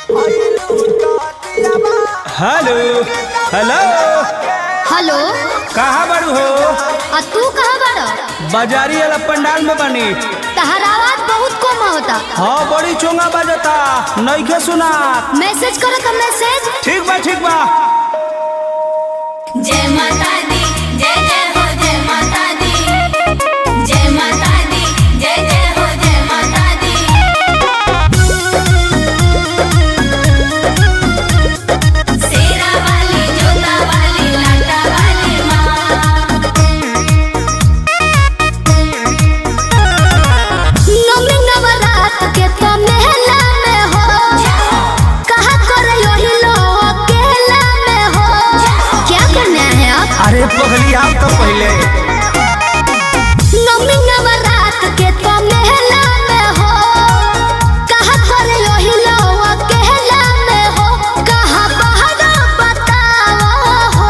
Hello hello hello कहाँ बारू हो आ तू कहाँ बाड़ बाजारी वाला पंडाल में बनी तहर आवाज बहुत कम होता हाँ बड़ी चोंगा बजता नइखे सुना मैसेज करो तो मैसेज ठीक बा ठीक बा जय माता दी जय जय हो जय माता दी जय माता दी जय जय हो जय माता दी शेरा वाली जोता वाली लाटा वाली माँ नवमी नवरात के तो मेला में हो कहा कर यही लो अकेला में हो क्या करना है आप अरे पगली आप तो पहले नवमी नवरात के तो मेला में हो कहा कर यही लो अकेला में हो कहा बाहर बताओ हो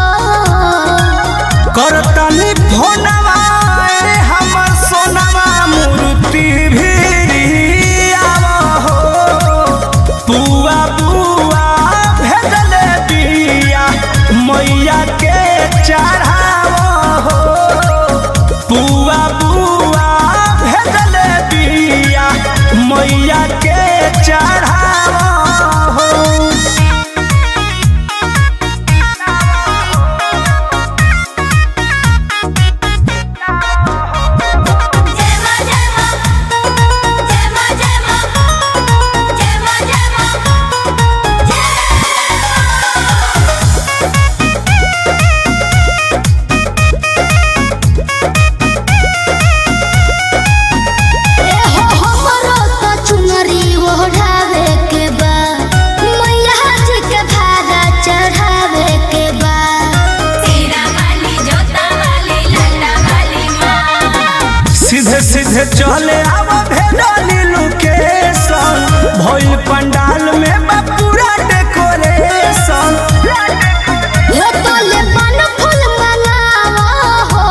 करतनी फोनवा अरे हमर सोनवा मूर्ति भी आवा हो बुआ बुआ भेजले बिया मैया के चढ़ावा हो बुआ बुआ भेजले बिया मैया के चढ़ावा हो जय माँ जय माँ जय माँ जय माँ जय माँ जय माँ ए हो हमरो तो चुनरी ओढ़ावे के बा मैया जी के भागा चढ़ावे के बा शेरा वाली जोता वाली लाटा वाली माँ सीधे सीधे चले आव भेडली लोकेशन भइल पंडाल में बा पूरा डेकोरेशन यो तोले बन फूल मंगावा हो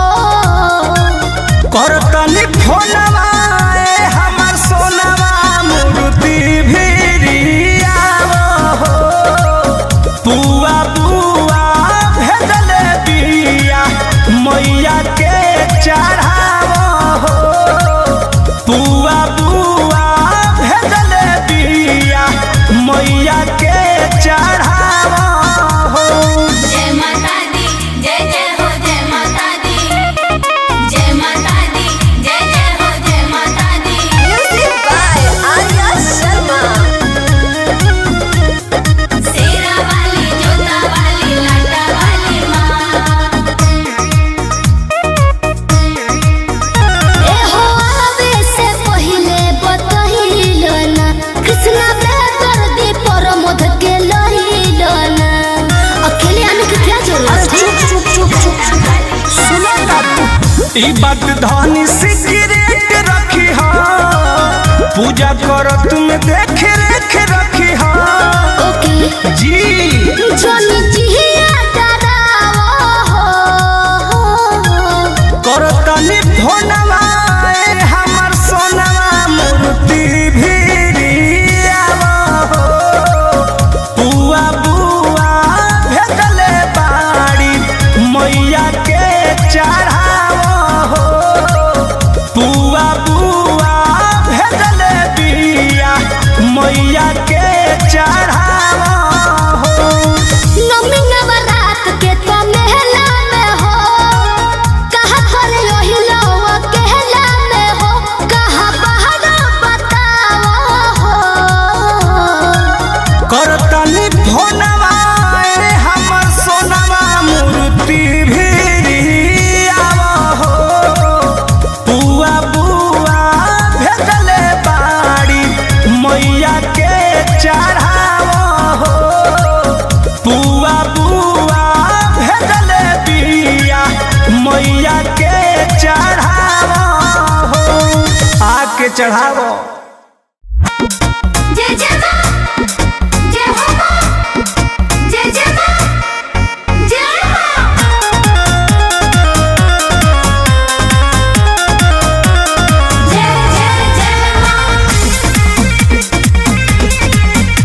करतनी फोनवा ए हमर सोनवा मूर्ति भिरियाव हो बुआ बुआ भेजले बिया मैया के चढ़ाव हो बुआ बुआ भेजले बिया मैया के चढ़ाव हो जय माता दी जय जय हो जय माता दी जय माता दी जय जय हो जय माता दी म्यूजिक बाय आर्या शर्मा शेरा वाली जोता वाली लाटा वाली माँ ए हो आवे से पहिले बतहिलो ना कृष्णा बेदर दी परमोध के लहिलो ना अकेले आने की क्या जरूरत है चुप चुप चुप चुप सुनो बाबू ई बात धनी सिगरेट रखी हा पूजा करो तुम देख रेख रखी हा ओके जी जोनी जिया डरावो हो करो तनी फोनवा ए हमर सोनवा मूर्ति भिरियावा हो बुआ बुआ भेजले बाड़ी मैया के चढ़ावा हो बुआ बुआ भेजले बिया मैया के चढ़ावा हो नवमी नवरात के तो मेला में हो कहा कर यही लो अकेला में हो कहा बाहर बताओ हो करतनी फोनवा ए हमर सोनवा मूर्ति भिरियावा हो बुआ बुआ भेजले बाड़ी मैया के चढ़ावा हो बुआ बुआ भेजले बिया मैया के चढ़ावा हो आके चढ़ावो जय जय माँ जय हो माँ जय जय माँ जय माँ जय जय जय माँ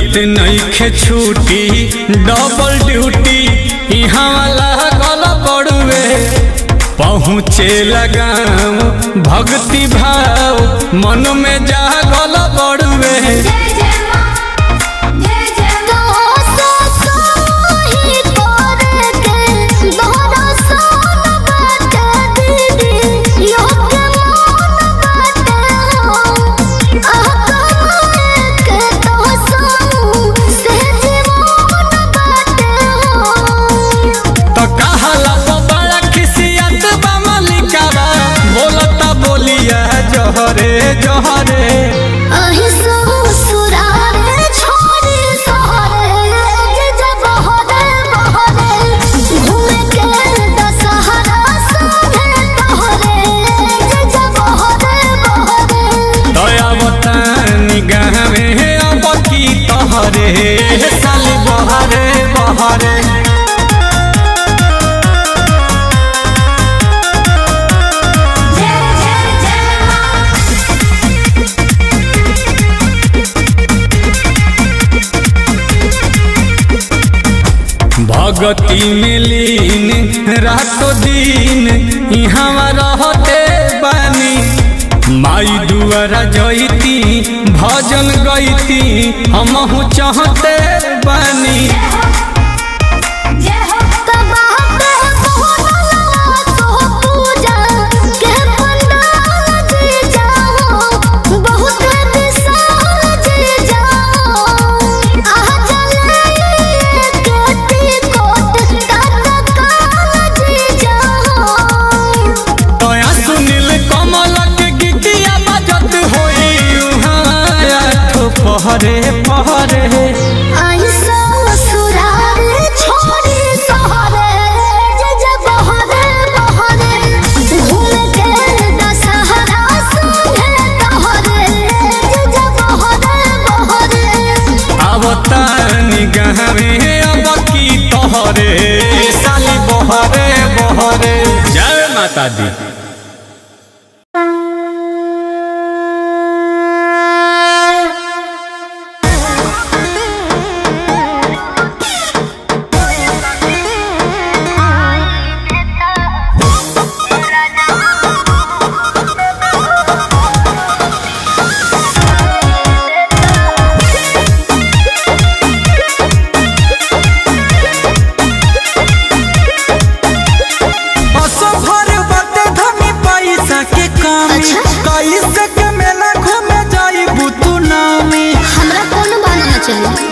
मिलत नईखे छुट्टी डबल ड्यूटी यहाँ वाला गल पड़ुए पहुँचे लगाम भक्ति भाव मन में जा गल पड़ुए जय जय माँ जय जय माँ तो कहला तो बड़ा खिसियत बा मलिकावा बोलता बोलिया जहरे जहरे दया बतानी गावे अब की तहरे साल बहरे बहरे जय जय जय माँ भगती में लीन रातों दिन यहाँ रहते बानी माई दुआरा जईती भजन गईती हमहू चाहते बानी जय हो तया सुनील कमल के गीतिया बजत होई उहाँ आठो पहरे पहरे आवतानी गावे अब की तोहरे साली बहरे बहरे जय माता दी असफर बाटे धनी पैसा के कमी अच्छा। कैसे के मेला घूमे जाई बुतु नामी हमरा कोनो बाना ना चली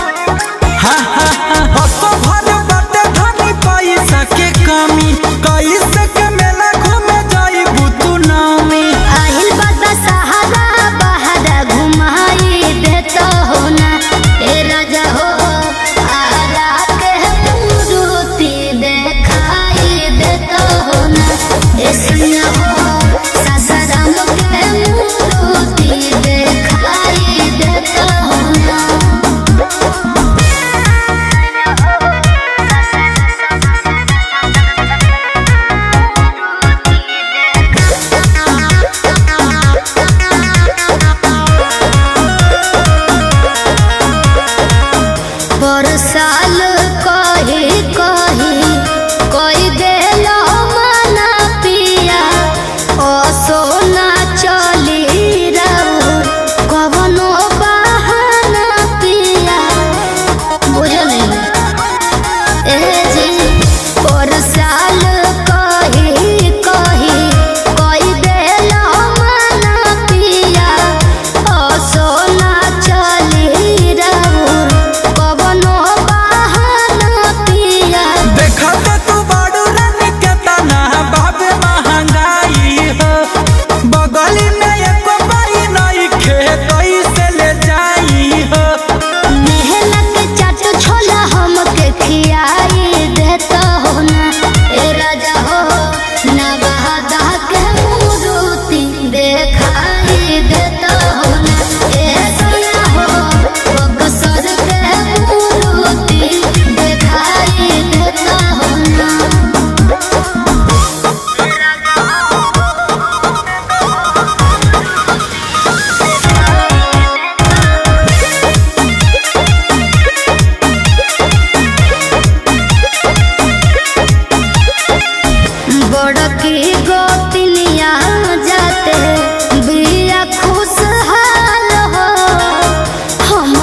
असफर बाटे धनी पैसा के कमी कैसे के मेला घूमे जाई बुतु नामी आहिल बाबा सहारा बहारा घुमाई देता हो ना ए राजा हो आरा के मूर्ति देखाई देता हो ना ए सुना हो सासाराम के मूर्ति देखाई देता हो ना पर साल कही कही कई देलो मना पिया ओ सोना चली रहू कवनो बहाना पिया बुझल ए जी पर साल कही कही कई देलो मना पिया ओ सोना चली रहू कवनो बहाना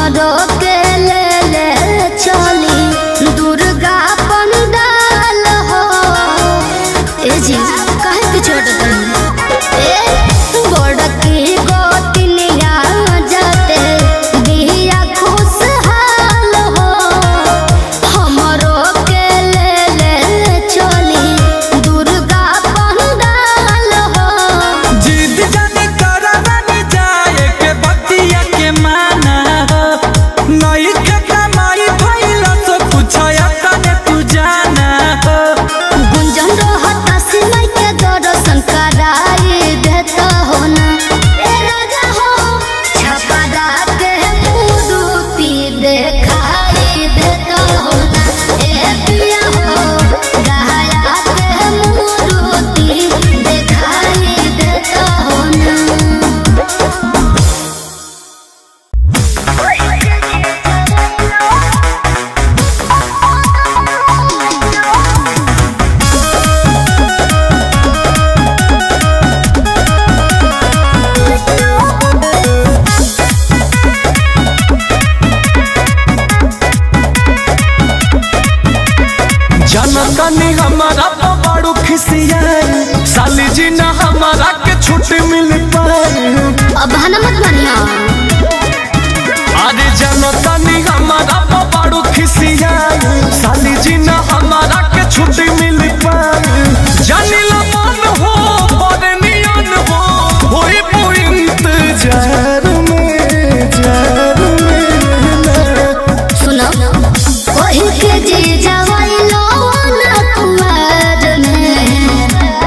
हमरो के ले ले चली दुर्गा पंडाल हो ए जी काहे पीछे हटत ए बड़की गोतनिया जाते बिया खुशहाल हो हमरो के ले ले चली दुर्गा पंडाल हो जिद जानी करा जानी जाए के बतिया के माना नई के कमाई भइला तो पूछया तने तू जाना गुंजन रहता सिलाई के दर्शन कराई देता हो ना ए राजा हो छपरा के मूर्ति देखाई देता हो ना ए पिया हो गहरा के मूर्ति देखाई देता हो ना जनतनी हमारा तो बड़ू खिसियाई साली जी ना हमारा के छुट्टी मिल पाई अब बहाना मत मानिया अरे जनतनी हमारा तो बड़ू खिसियाई साली जी ना हमारा के छुट्टी मिल पाई जानी लो मन हो बड़े नियन हो होई पू इंतजार में जार में ना। सुनो कोई के जी जवाई लो ना कुमार में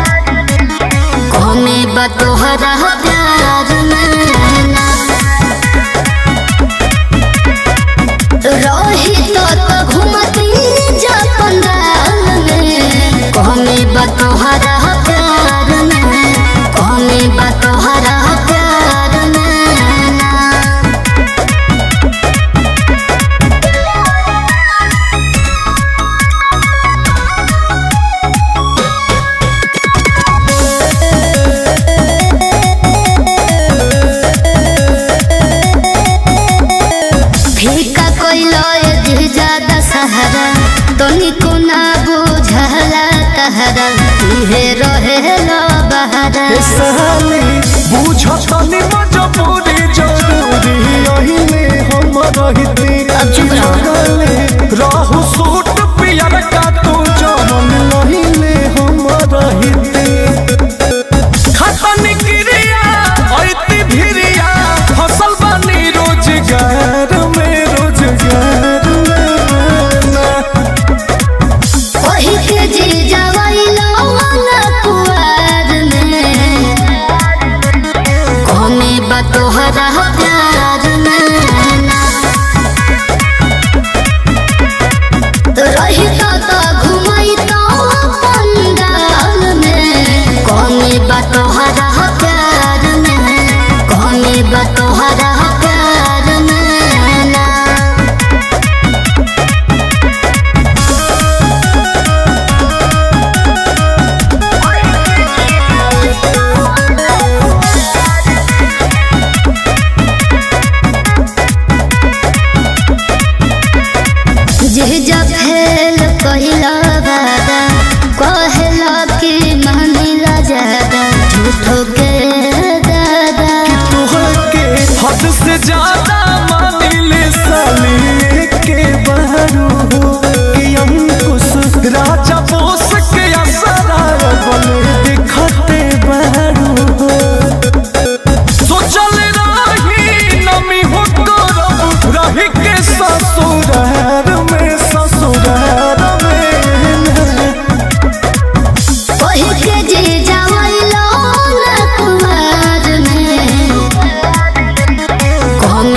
कौमे बतोहरा प्यार में ना रही तो तो घूमती जा पंडाल में कौमे बतोहरा प्यार में कौमे बतोहरा प्यार में ना फीका कोइलो ये ज्यादा सहारा तो निको ना बुझला कहरा तुहे रहे लो बहारा ए साली बुझतनी मजबूरी जरूरी ओहिले हम रहिती अब चुप रहो। जगले रहु सूट पियर का तू जमन लहिले हम रहिती खतन क्रिया ऐती भिरिया फसल बनी रोजगार में रोजगार में ना। वही के जी जवाई लो ना कुआर में कौमे बतोहरा प्यार में ना रही तो तो घुमाई तो पंडाल में कौमे बतोहरा प्यार में कौमे बतोहरा प्यार में ना जे जब फेल कहिला वादा कहला कि मानिला ज्यादा झूठो के दादा तोहके हद से ज्यादा मानिले साली के बहरू हो कि अंकुश राजा बोस के असरा बन दिखते बहरू हो सोचल रही नमी हो करब रही के ससुरार में ससुरार में ना। वही के जे जवाई लो ना कुमार में कौन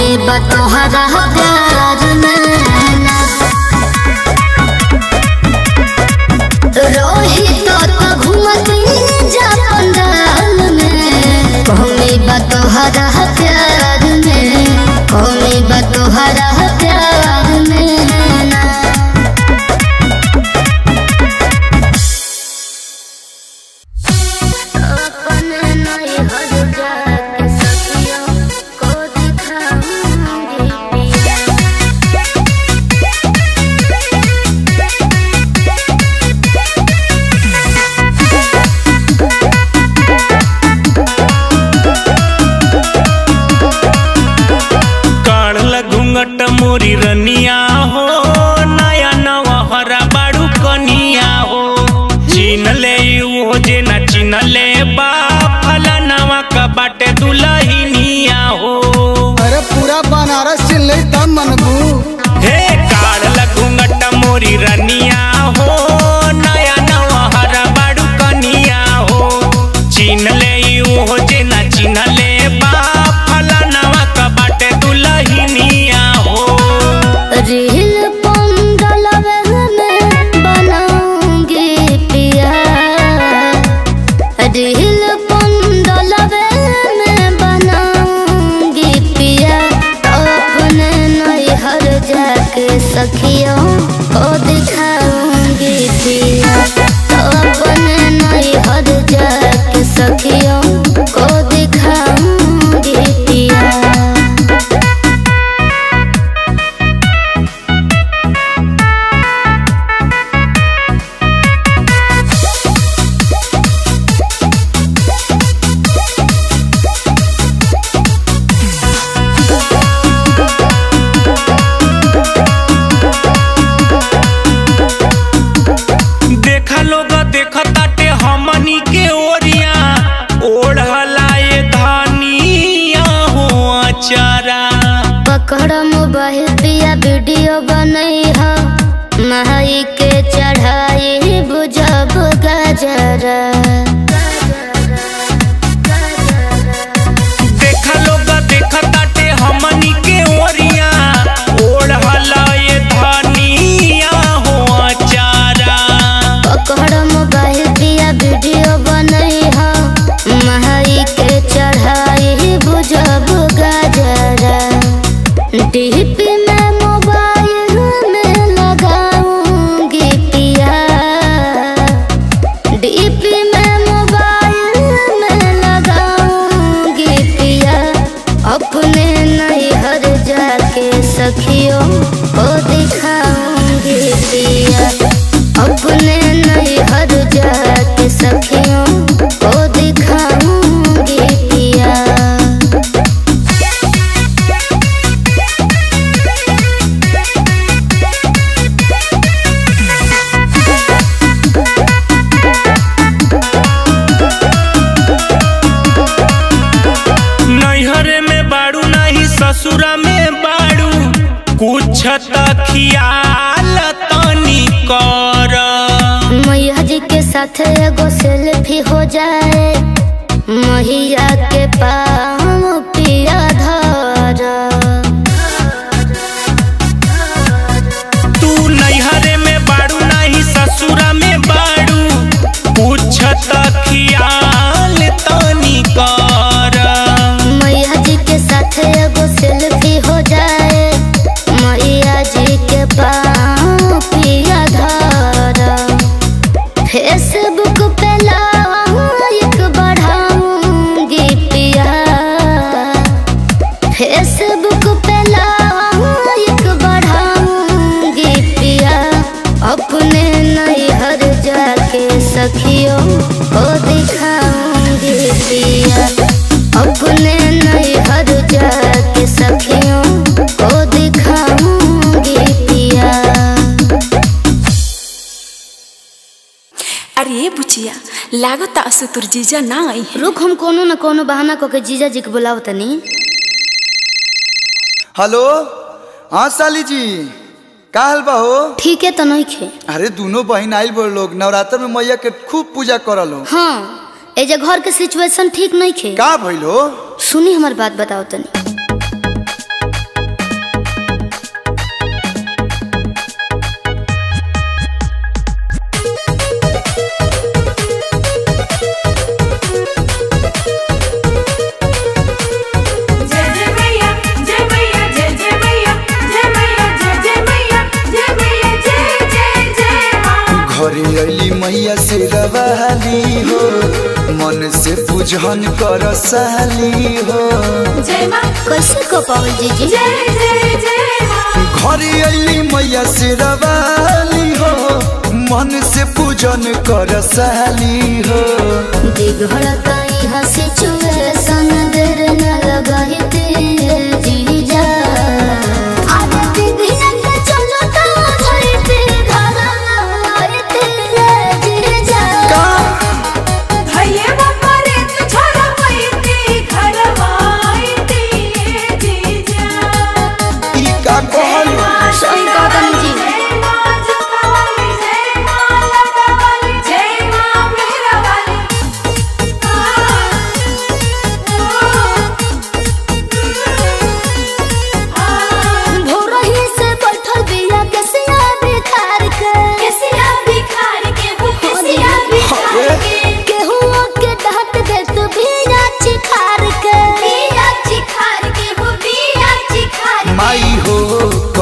मोरी रनिया हो नया नवहरा बाड़ू कनिया हो चिन ले वो जे ना चिन ले बा फलानावा का बाटे दुलहिनिया हो अरे पूरा बनारस चिन ले तब मनबू हे काल लगुंगट मोरी रनिया हो नया नवहरा बाड़ू कनिया हो चिन ले वो जे ना चिन ले बा फलानावा का बाटे दुलहिनिया हो रील पंडलवे में बनाऊंगी पिया रील पंडलवे में बनाऊंगी पिया अपने नैहर जाके सखियों को दिखाऊंगी पिया अपने नैहर जाके सखियों को दिखाऊंगी पिया देखा लोग देख ताटे हमनी के ओरिया ओढ़ला ये धानिया हो अचारा पकड़ मोबाइल पिया वीडियो बनई ह नहाई के चढ़ाई बुझब गजरा देखा लोग देख ताटे हमनी के ओरिया ओढ़ला ये धानिया हो अचारा पकड़ मोबाइल पिया वीडियो बनई ह नहाई के चढ़ाई बुझब गजरा डीपी में मोबाइल में लगाऊंगी पिया डीपी में मोबाइल में लगाऊंगी पिया अपने नैहर जाके सखियों को दिखाऊंगी पिया अपने नैहर जाके सखियों को दिखाऊंगी पिया नैहरे में बाड़ू नहीं ससुरा में बाड़ू कुछ तखियाल तनी कर मैया जी के साथ एगो सेल्फी हो जाए मैया के पाँव पिया धर तू नैहरे में बाड़ू नहीं ससुरा में बाड़ू कुछ तखियाल तनी कर मैया जी के साथ एगो सेल्फी हो जाए मैया जी के पाँव पिया धर फेसबुक पे लाइक बढ़ाऊंगी पिया फेसबुक पे लाइक बढ़ाऊंगी पिया अपने नैहर जाके सखियों को दिखाऊंगी पिया अपने नैहर जाके सखियों को दिखाऊंगी पिया अरे बुचिया लागत असु तुर जीजा ना आई है रुक हम कोनो न कोनो बहाना को के जीजा जी के बुलाव तनी हेलो हाँ साली जी का हाल बा हो ठीक है तो नहीं खे अरे दोनों बहन आइल बोल लोग नवरात्र में मैया के खूब पूजा करल हो हाँ ए जे घर के सिचुएशन ठीक नहीं खे का भइल हो सुनी हमार बात बताओ तनी जय जय मैया जय मैया जय जय मैया जय मैया जय जय मैया जय मैया जय जय जय माँ घरे अली मैया से रवाली हो मन से पूजन कर साली हो जय माँ कैसे को पावल जीजी जय जय जय माँ घरे अली मैया से रवाली हो मन से पूजन कर साली हो दिघड़ता यहाँ सिचुएशन देर न लगाई जीजा आदती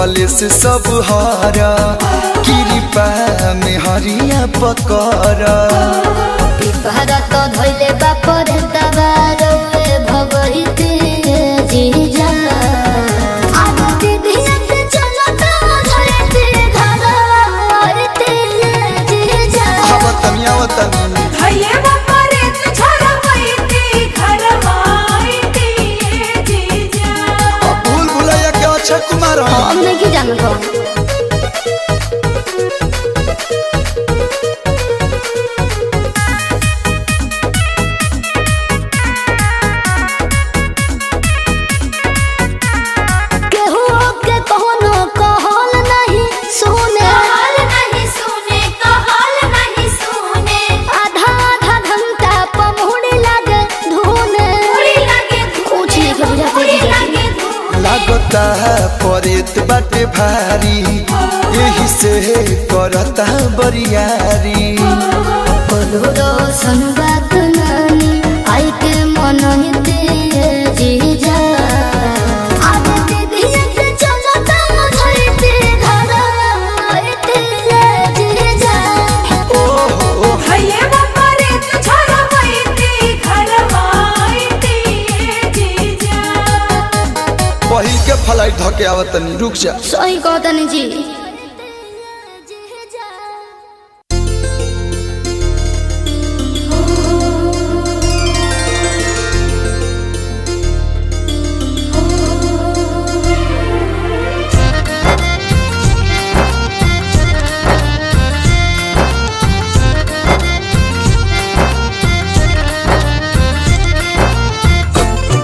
कलेस सब हारा कृपा में हरिया पकड़ा भारत धैले बापर दबार भगवती जीजा आरती धियत चलत धरती धरती जीजा आवतनी आवतनी भैले बापरे छोरा पैती घर माईती जीजा भूल भुलैया के अच्छा कुमार हम। हम नहीं जानत हूँ केहू के कोनो कहल नहीं सुने कहल नहीं सुने कहल नहीं सुने आधा आधा घंटा पमहुड़ी लागे धुने उड़ी लगे कुछ नहीं के बुझाते उड़ी जीजा लगे धूप लागता परेत बाटे भारी यही से करता बरियारी कोलुरो संगात नानी आई के मन हिते जीजा आगे दीदी के चलता धरती घर आते जीजा ओहो भैले बापरे छोरा पैती घर माईती जीजा पहिल के फ्लाइट धके आवतनी रुक जा सही कहतनी जी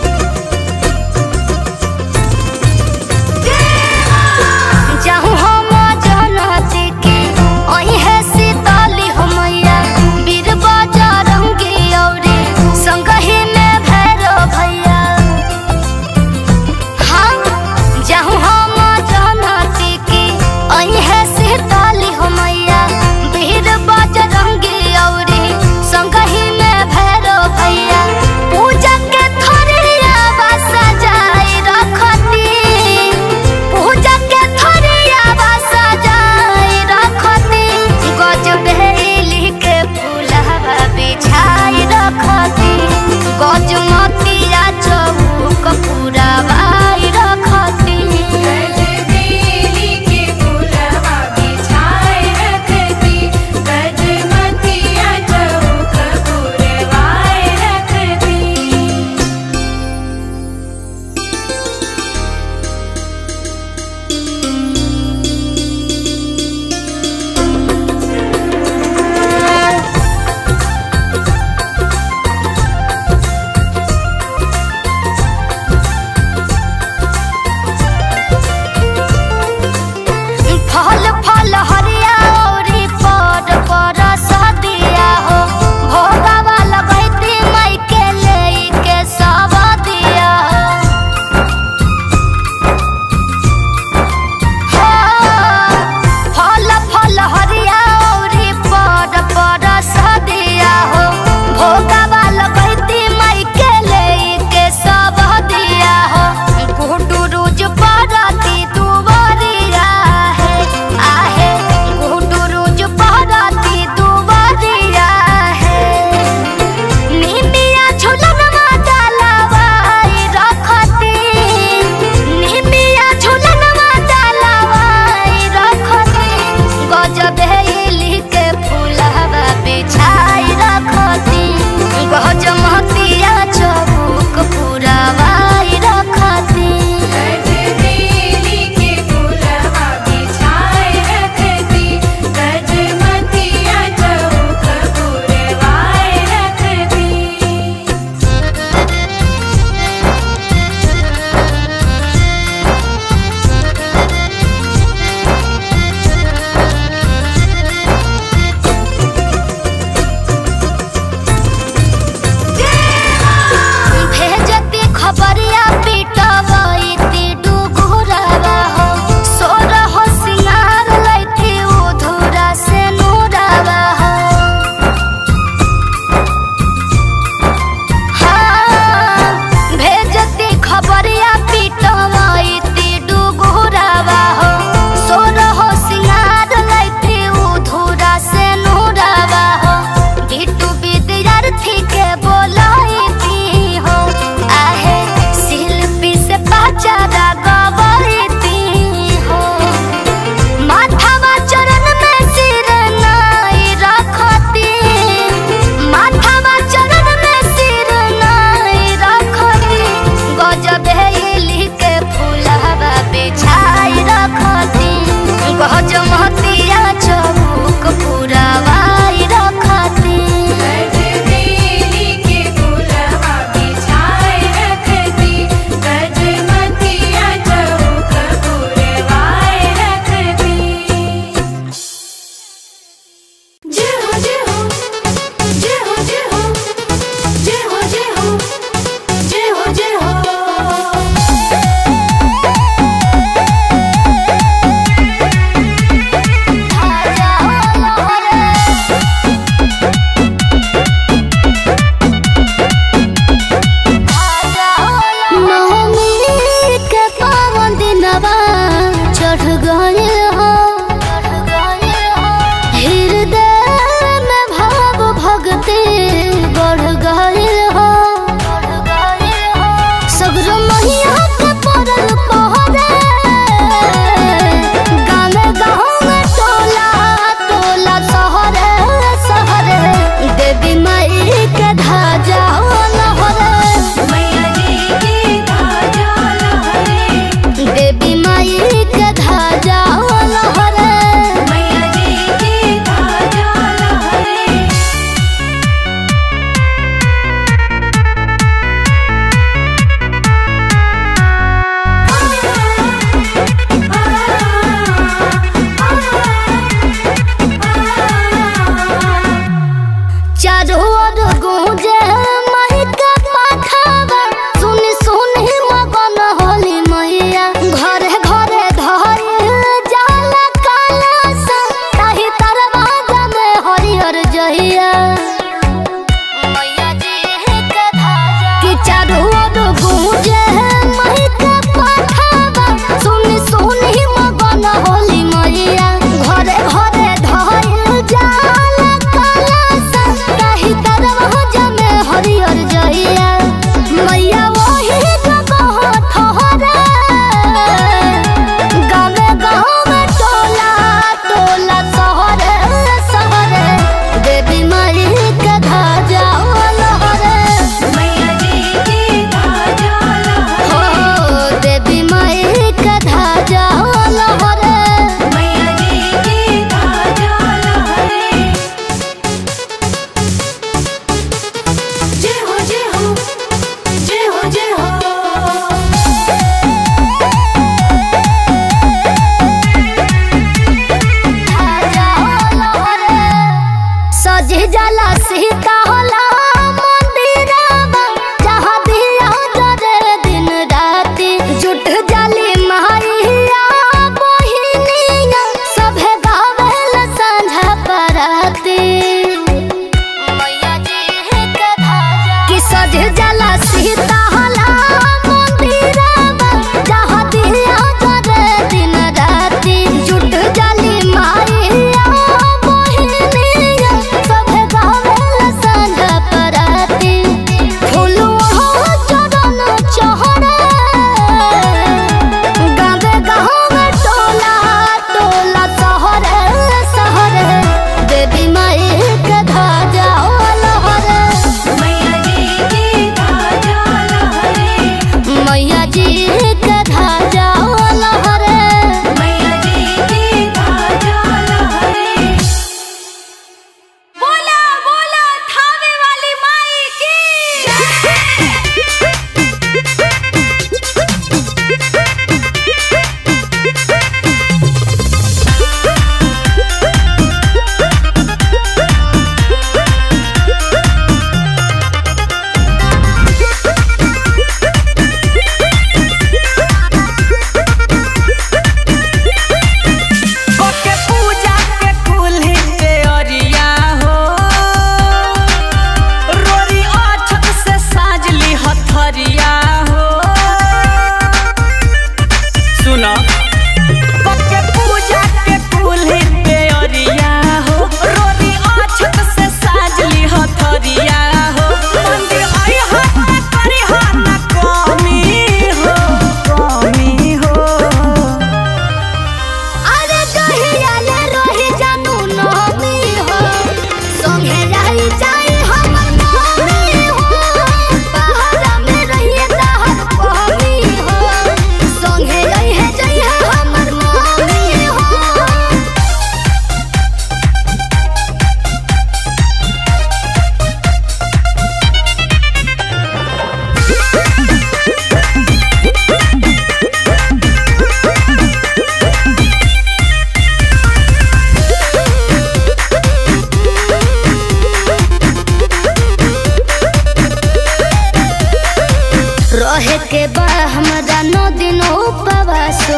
चाहू हम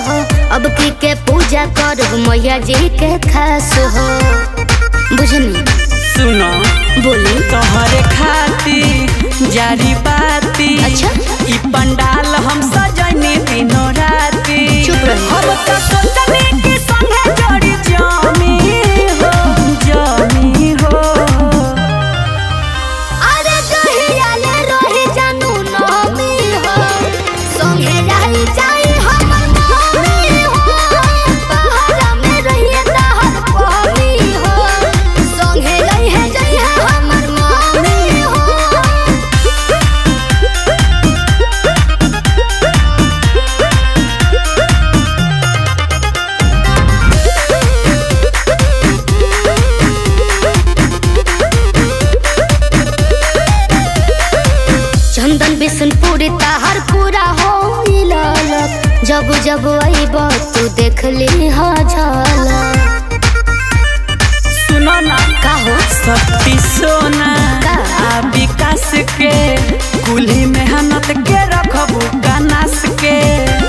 हो अब की के पूजा करब मैया जी के खास हो बुझनी सुनो बोली तोहरे खाती जारी बाती अच्छा। ई पंडाल हम सजनी दिनों राती चुप रही। हम तो सोचनी कि संगे जोड़ी जामी हो जामी हो अरे कहिया ले रही जानू नमी हो संगे रही जाई हमर मम्मी हो पहाड़ा में रहिए तहर पमी हो संगे रही है जाई है हमर मम्मी हो चंदन बिशनपुरी ताहर पूरा हो ललक जब जब अइब तू देख ली हा झलक सुनो ना का हो सती सोना का? आ विकास के कुल्ही मेहनत के रखबू गनास के